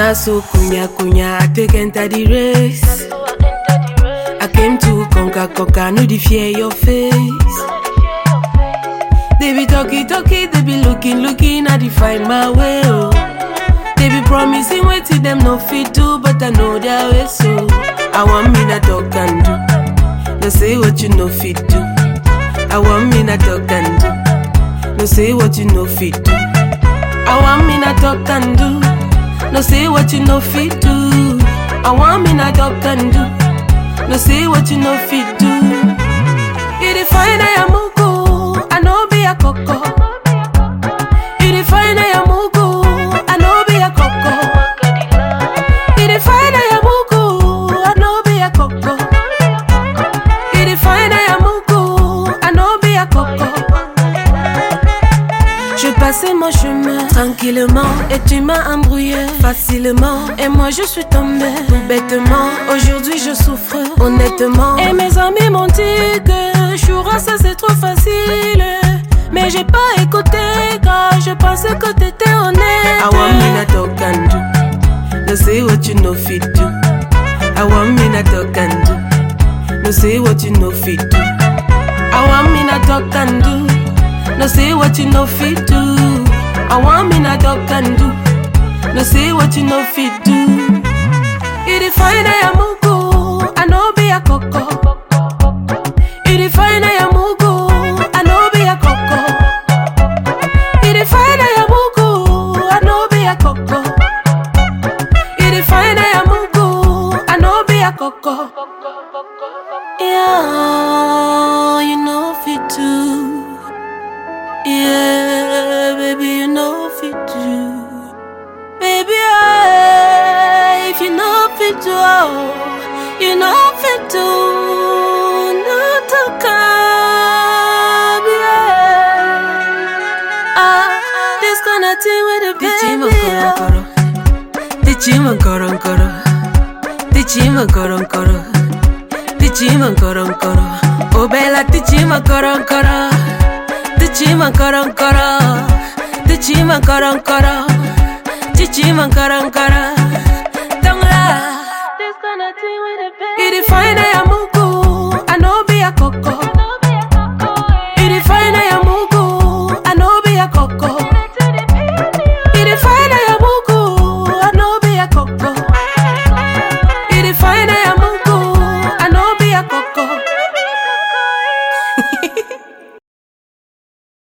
Na so kunya kunya, I take enter the race. I came to conquer, conquer, no the fear your face. They be talking, talking, they be looking, looking, I define my way, oh. They be promising, waiting, them no fit do, but I know their way, so. I want me not talk and do. No say what you know fit do. I want me not talk and do. No say what you know fit do. I want me not talk and do. No say what you know fit do. I want me not talk and do. No say what you know fit do. You define I am mugu, I know be a coco. You define I am mugu, I know be a coco. You define I am mugu, I know be a coco. You define I am mugu, I know be a coco. Je passais mon chemin tranquillement et tu m'as embrouillé facilement et moi je suis tombée tout bêtement. Aujourd'hui je souffre honnêtement et mes amis m'ont dit que Choura ça c'est trop facile mais j'ai pas écouté car je pensais que t'étais honnête. I want me not talk and do. No say what you know fit do. I want me not talk and do. No say what you know fit do. I want me not talk and do. No say what you know fit do. I want me not talk and do. No say what you know fit do. You define I am mugu, I know be a coco. You define I am mugu, I know be a coco. You define I am mugu, I know be a coco. You define I am mugu, I know be a coco. Yeah, you know fit too. Yeah, baby, you know fit do. Baby, I, if you know fit do, oh, you know fit do. Not to come, yeah. Ah, this kind of thing with the baby. Tichima koron koro, tichima koron koro, tichima koron koro. Oh bella, tichima koron koro. Tichima koron koro Tichima koron koro Tichima koron koro Don't lie This kind of thing with a baby You define I am